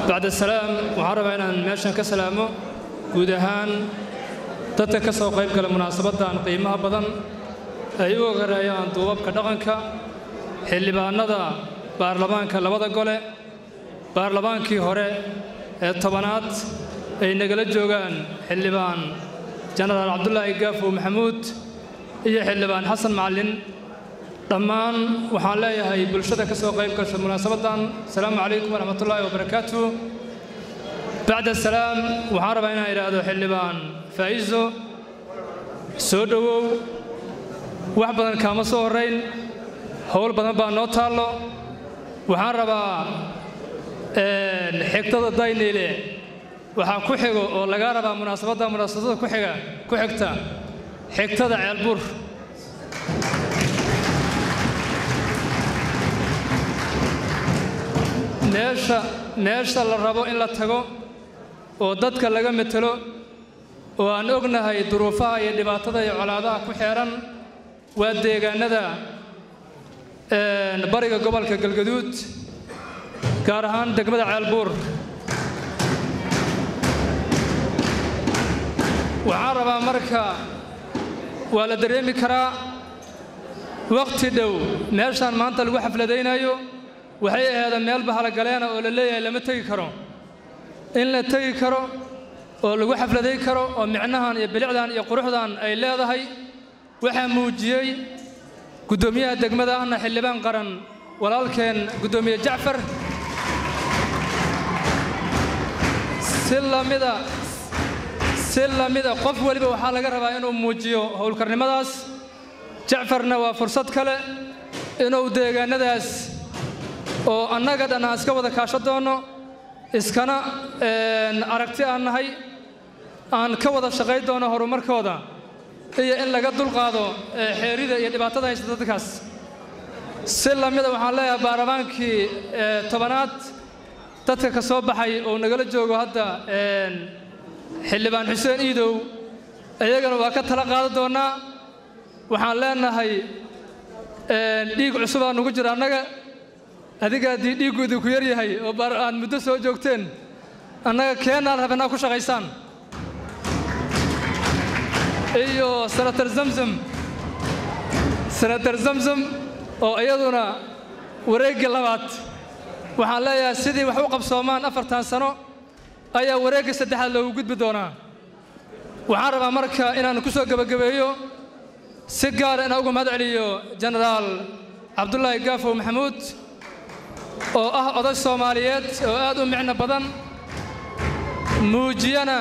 bacda salaam waxaan rabaa inaan meeshan ka salaamo guud ahaan dadka ka soo qayb gala munaasabaddan qiimaha badan ay u ogareeyaan duubabka dhaqanka xildhibaannada baarlamaanka labada gole baarlamaankii hore ee tobanaad ay nagala joogaan xildhibaan jenaraal cabdulaahi gaafow maxamuud iyo xildhibaan xasan macallin dhammaan waxaan leeyahay bulshada ka soo qayb gasha munaasabaddan asalaamu calaykum waraxmatullaahi wabarakaatu bacda salaam waxaan rabaa inaan idhaahdo xildhibaan faa'iiso soo dhowow wax badan kaama soo horrayn howl badan baa noo taallo waxaan rabaa xigtada dayniile waxaa ku xigo oo lagaa rabaa munaasabadda munaasabadda ku xiga ku xigta xigtada ceelbuur meesha meesha la rabo in la tago oo dadka laga metelo oo aan ognahay duruufaha iyo dhibaatada iyo colaadaha ku xeehan waa deegaannada bariga gobolka galgaduud gaar ahaan degmada ceelbuur waxaan rabaa marka waa la dareemi karaa wakhti dhow meeshaan maanta lagu xafladaynayo waxay aheeda meel bahalagaleena oo la leeyahay lama tegi karo in la tegi karo oo lagu xafladay karo oo micnahan iyo bilicdan iyo quruxdan ay leedahay waxaa muujiyey guddoomiyaha degmada ahna xildhibaan qaran walaalkeen guddoomiye jacfar si lamida si lamida qof weliba waxaa laga rabaa inuu muujiyo howlkarnimadaas jacfarna waa fursad kale inuu deegaannadaas oo annaga dhan aan iska wada kaasho doonno iskana aragti aan nahay aan ka wada shaqay doono horumarkooda iyo in laga dulqaado xeerida iyo dhibaatada haysta dadkaas si lamida waxaan leeyahay baarlamaankii tobanaad dadka ka soo baxay oo nagala joogo hadda xildhibaan xuseen iidow iyagana waa ka tala qaadan doonnaa waxaan leenahay dhiig cusubaa nugu jira annaga adiga haddii dhiiggu idinku yar yahay oo aad muddo soo joogteen annaga keennaan rabnaa ku shaqaysaan iyo senator zamzam senator zamzam oo iyaduna wareeggii labaad waxaan leeyahay sidii wax u qabsoomaan afartan sano ayaa wareegga saddexaad loogu gudbi doonaa waxaan rabaa marka inaan ku soo gebagabeeyo si gaara inaan uga mahad celiyo jenaraal cabdulaahi gaafow maxamuud oo ah oday soomaaliyeed oo aad u micno badan muujiyana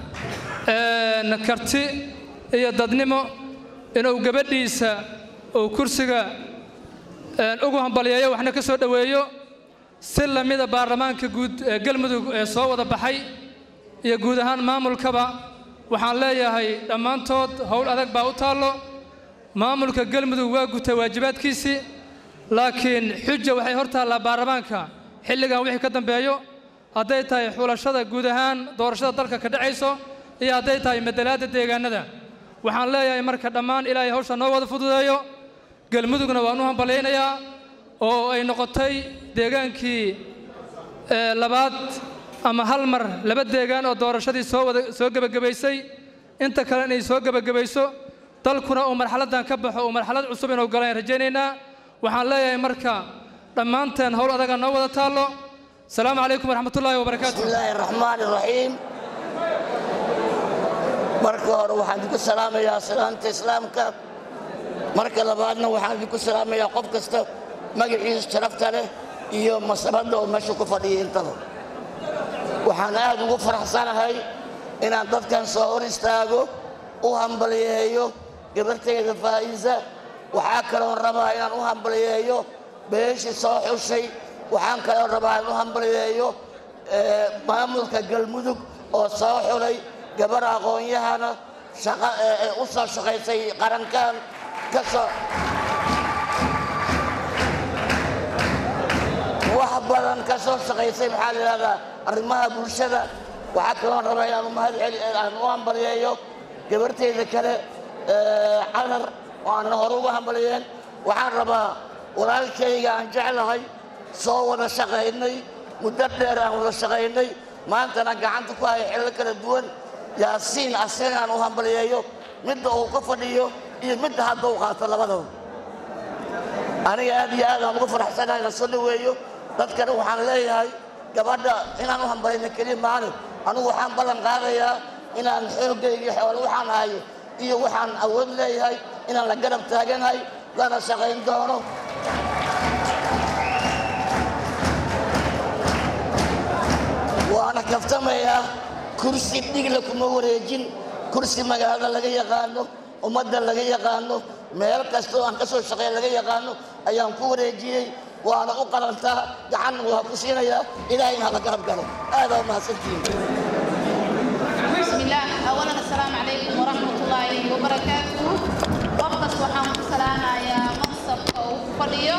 karti iyo dadnimo inuu gabadhiisa uu kursiga ugu hambalyeeyo waxna ka soo dhoweeyo si lamida baarlamaanka guud ee galmudug ee soo wada baxay iyo guud ahaan maamulkaba waxaan leeyahay dhammaantood howl adag baa u taallo maamulka galmudug waa gutay waajibaadkiisii laakiin xuja waxay hor taallaa baarlamaanka xilligan wixii ka dambeeyo hadday tahay xulashada guud ahaan doorashada dalka ka dhacayso iyo hadday tahay madalaadda deegaannada waxaan leeyahay marka dhammaan ilaahay hawsha noo wada fududeeyo galmudugna waan u hambalyaynayaa oo ay noqotay deegaankii labaad ama hal mar laba deegaan oo doorashadii soo wada soo gebagabaysay inta kale inay soo gebagabayso dalkuna uu marxaladdan ka baxo uu marxalad cusub inuu galaan rajaynaynaa waxaan leeyahay marka dhammaanteen howl adaga noo wada taallo asalaamu calaykum waraxmatullaahi wabarakaatu بسم الله الرحمن الرحيم marka hore waxaan idinku salaamayaa salaamta islaamka marka labaadna waxaan idinku salaamayaa qof kasta magaciisa sharafta leh iyo masabadda oo meesha ku fadhiya intaba waxaan aad ugu faraxsanahay inaan dadkan soo hor istaago u hambalyeeyo gabartayda faa'iisa waxaa kaloon rabaa inaan u hambalyeeyo beeshii soo xushay waxaan kaloon rabaa inaan u hambalyeeyo eh, maamulka galmudug oo soo xulay gabar aqoon-yahana shaqa ee- ee u soo shaqaysay qarankan ka soo wax badan ka soo shaqaysay maxaa la yidhahdaa arrimaha bulshada waxaa kaloon rabaa inaan u mahad celi aan u hambalyeeyo gabartayda kale ee, canar oo aanan hore uga hambalyeen waxaan rabaa walaalkayga aan jeclahay soo wada shaqaynay muddo dheer aan wada shaqaynay maantana gacanta ku haya xillo kala duwan yaasiin asaga aan u hambaliyeeyo midda uu ka fadhiyo iyo midda hadda uu qaato labadaba aniga aad iyo aad aan uga faraxsanahay la soo dhoweeyo dadkana waxaan leeyahay gabadha inaan u hambalayna keliya maalin anugu waxaan ballan qaadayaa inaan xoogayga xoolo waxaan hayo iyo waxaan awood leeyahay inaan la garab taaganahay lana shaqayn doono waana kaftamayaa kursi dhigla kuma wareejin kursi magaalada laga yaqaano ummadda laga yaqaano meel kastoo aan ka soo shaqeeya laga yaqaano ayaan ku wareejiyey waana u qalantaa gacan waa ku siinayaa ilaahayna hala garab galo aadaa u mahadsantihiin بسم الله أولا السلام عليكم ورحمة الله وبركاته وقت وحام السلام يا مقصد أو فضيو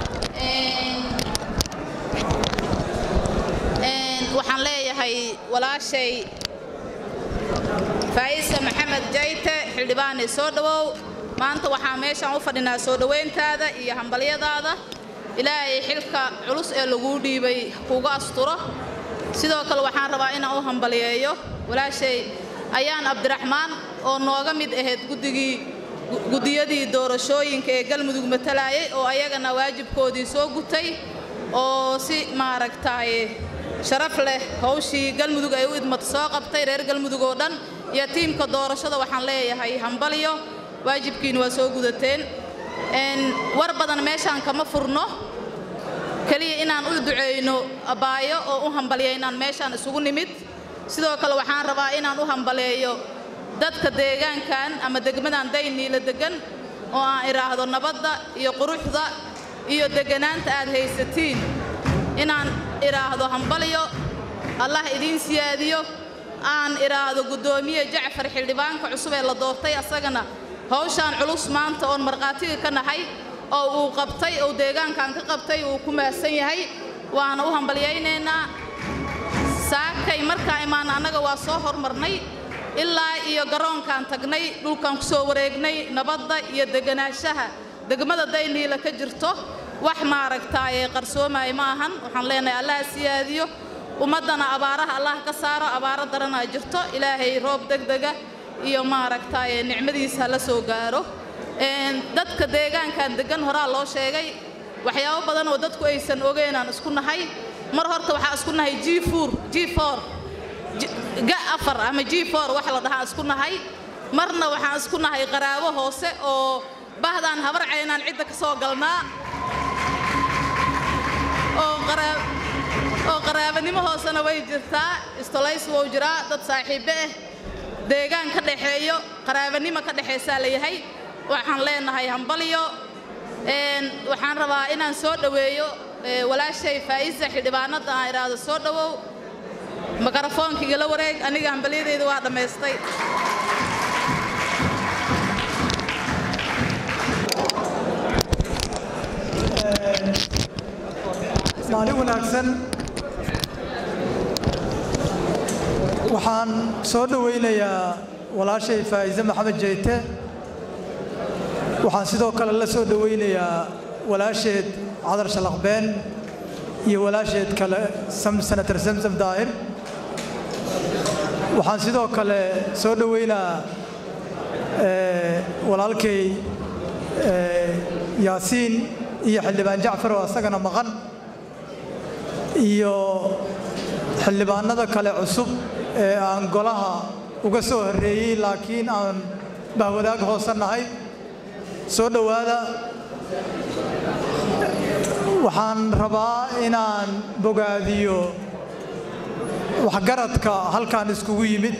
waxaan leeyahay walaashay faa'isa maxamed jayte xildhibaane soo dhowow maanta waxaa meeshaan u fadhinaa soo dhowayntaada iyo hambalyadaada ilaahay xilka culus ee laguu dhiibay kuga asturo sidoo kale waxaan rabaa inaan u hambaliyeeyo walaashay ayaan abdiraxmaan oo nooga mid ahayd guddigii guddiyadii doorashooyinka ee galmudug matalayay oo ayagana waajibkoodii soo gutay oo si maaragtay sharaf leh hawshii galmudug ay u idmata soo qabtay reer galmudug oo dhan iyo tiimka doorashada waxaan leeyahay hambalyo waajibkiina waa soo gudateen war badan meeshaan kama furno keliya inaan u duceyno abaayo oo u hambaliya inaan meeshaan isugu nimid sidoo kale waxaan rabaa inaan u hambaleeyo dadka deegaankan ama degmadan dayniila degan oo aan idhaahdo nabadda iyo quruxda iyo deganaanta aad haysatiin inaan idhaahdo hambalyo allah idiin siyaadiyo aan idhaahdo guddoomiye jacfar xildhibaanka cusub ee la doortay asagana hawshaan culus maanta oon markhaatiga ka nahay oo uu qabtay oo deegaankan ka qabtay uu ku mahadsan yahay waana u hambalyaynaynaa saakay markaa imaan annaga waa soo hormarnay ilaa iyo garoonkaan tagnay dhulkaan ku soo wareegnay nabadda iyo deganaanshaha degmada dayniila ka jirto wax maaragtaaye qarsoomaya ma ahan waxaan leenahay allah siyaadiyo ummaddana abaaraha allah ka saaro abaaro daranaa jirto ilaahay roob degdega iyo maaragtaaye nicmadiisa la soo gaaro dadka deegaankan degan horaa loo sheegay waxyaabo badan oo dadku aysan ogeenaan isku nahay mar horta waxaa isku nahay g four g four ga afar ama g four wax la dhahaa isku nahay marna waxaan isku nahay qaraabo hoose oo bahdaan habar caynaan cidda ka soo galnaa oo qaraab oo qaraabanimo hoosena way jirtaa istolays wou jiraa dad saaxiibe ah deegaan ka dhaxeeyo qaraabanimo ka dhexaysaa layahay waxaan leenahay hambalyo waxaan rabaa inaan soo dhoweeyo walaashay faa'isa xildhibaanada aan idhaahdo soo dhowow mikrofoonka igala wareeg aniga hambalyadeyda waa dhammaystay maalin wanaagsan waxaan soo dhowaynayaa walaashay faa'iise maxamed jeyte waxaan sidoo kale la soo dhowaynayaa walaasheed cadar shalaqbeen iyo walaasheed kale senator samsam daahir waxaan sidoo kale soo dhowaynaa walaalkay yaasiin iyo xildhibaan jacfar oo asagana maqan iyo xildhibaanada kale cusub ee aan golaha uga soo horreeyey laakiin aan bahwadaag hoose nahay soo dhowaada waxaan rabaa inaan bogaadiyo waxgaradka halkan iskugu yimid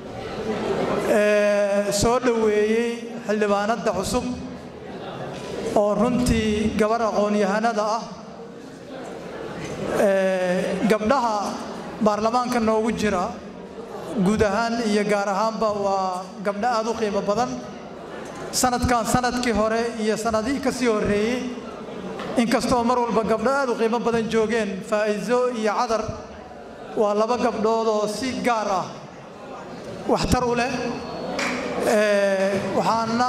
ee soo dhoweeyey xildhibaanada cusub oo runtii gabar aqoon-yahanada ah gabdhaha baarlamaanka noogu jira guud ahaan iyo gaar ahaanba waa gabdho aad u qiimo badan sanadkan sanadkii hore iyo sanadihii ka sii horreeyey inkastoo mar walba gabdho aad u qiimo badan joogeen faa'iiso iyo cadar waa laba gabdhood oo si gaar ah waxtar u leh waxaana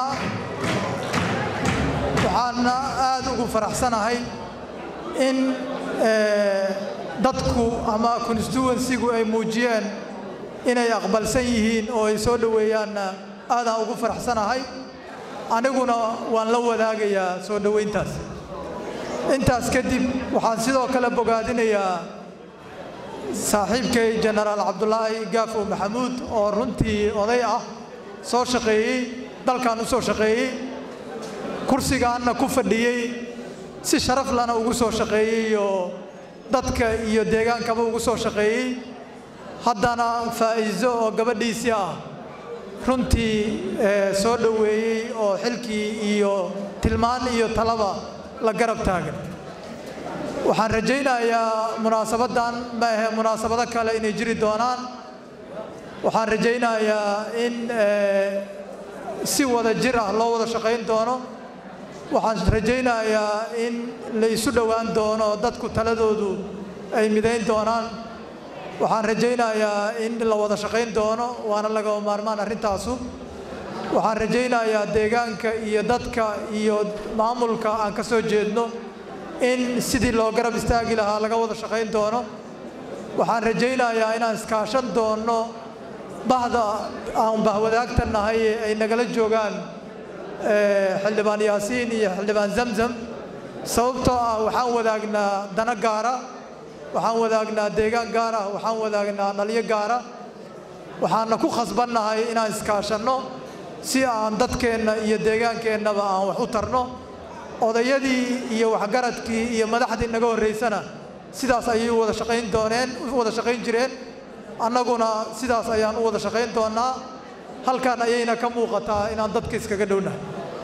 waxaana aad ugu faraxsanahay in dadku ama constituensigu ay muujiyeen inay aqbalsan yihiin oo ay soo dhoweeyaanna aadaan ugu faraxsanahay aniguna waan la wadaagayaa soo dhoweyntaas intaas kadib waxaan sidoo kale bogaadinayaa saaxiibkay jenaraal cabdulaahi gaafow maxamuud oo runtii oday ah soo shaqeeyey dalkan u soo shaqeeyey kursigaanna ku fadhiyey si sharaf lana ugu soo shaqeeyey oo dadka iyo deegaankaba ugu soo shaqeeyey haddana faa'iiso oo gabadhiisii ah runtii soo dhoweeyey oo xilkii iyo tilmaan iyo talaba la garab taagan waxaan rajaynayaa munaasabaddan ma ahe munaasabado kale inay jiri doonaan waxaan rajaynayaa in si wada jir ah loo wada shaqayn doono waxaan rajaynayaa in la isu dhowaan doono dadku taladoodu ay midayn doonaan waxaan rajaynayaa in la wada shaqayn doono waana lagama maarmaan arrintaasu waxaan rajaynayaa deegaanka iyo dadka iyo maamulka aan ka soo jeedno in sidii loo garab istaagi lahaa laga wada shaqayn doono waxaan rajaynayaa inaan iskaashan doonno bahda aan bahwadaagta nahay ee ay nagala joogaan xildhibaan yaasiin iyo xildhibaan zamzam sababtoo ah waxaan wadaagnaa dana gaara waxaan wadaagnaa deegaan gaar ah waxaan wadaagnaa dhalyo gaara waxaana ku khasbannahay inaan iskaashanno si aan dadkeenna iyo deegaankeenaba aan wax u tarno odayadii iyo waxgaradkii iyo madaxdii naga horraysana sidaas ayay u wada shaqayn dooneen u wada shaqayn jireen annaguna sidaas ayaan u wada shaqayn doonnaa halkan ayayna ka muuqataa inaan dadka iskaga dhownahay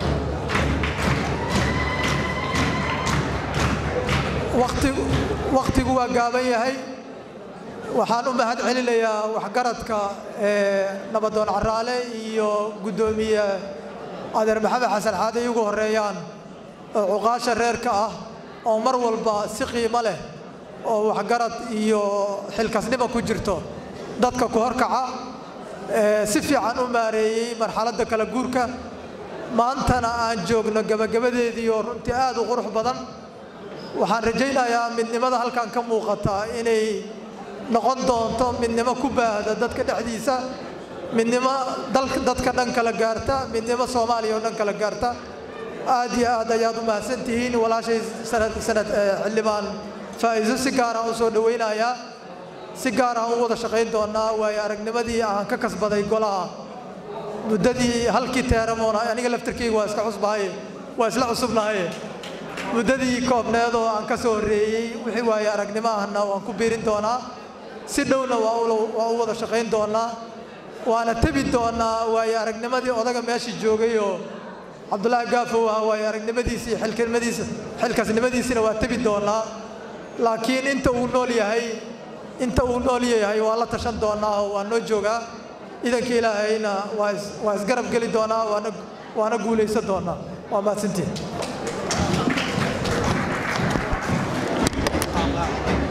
waqtigu wakhtigu waa gaaban yahay waxaan u mahad celinayaa waxgaradka nabadoon caraale iyo guddoomiye adeer maxamed xasan xaadi ay ugu horreeyaan oo cuqaasha reerka ah oo mar walba si qiimo leh oo waxgarad iyo xilkasnimo ku jirto dadka ku horkaca si fiican u maareeyey marxaladda kala guurka maantana aan joogno gebagabadeedii oo runtii aad u qurux badan waxaan rajaynayaa midnimada halkan ka muuqata inay noqon doonto midnimo ku baahda dadka dhexdiisa midnimo dadka dhan kala gaarta midnimo soomaaliya oo dhan kala gaarta aad iyo aad ayaad u mahadsan tihiin walaashay sanad sanad xildhibaan faa'iiso si gaaraan u soo dhowaynayaa si gaar aan u wada shaqayn doonaa waayo aragnimadii aan ka kasbaday golaha muddadii halkii teeramoona aniga laftarkeyga waa iska cusbahay waa isla cusubnahay muddadii koobneed oo aan ka soo horreeyey wixii waayo aragnimo ahna waan ku biirin doonaa si dhowna waa u wada shaqayn doonaa waana tebi doonaa waayo aragnimadii odaga meeshii joogay oo cabdulaahi gaafow ah waayo aragnimadiisa iyo xilknimadiisa xilkasnimadiisina waa tebi doonaa laakiin inta uu nool yahay inta uu nool yahay waa la tashan doonaa oo waa noo joogaa idanka ilaahayna waa isgarab geli doonaa waana guulaysan doonaa waa mahadsantiin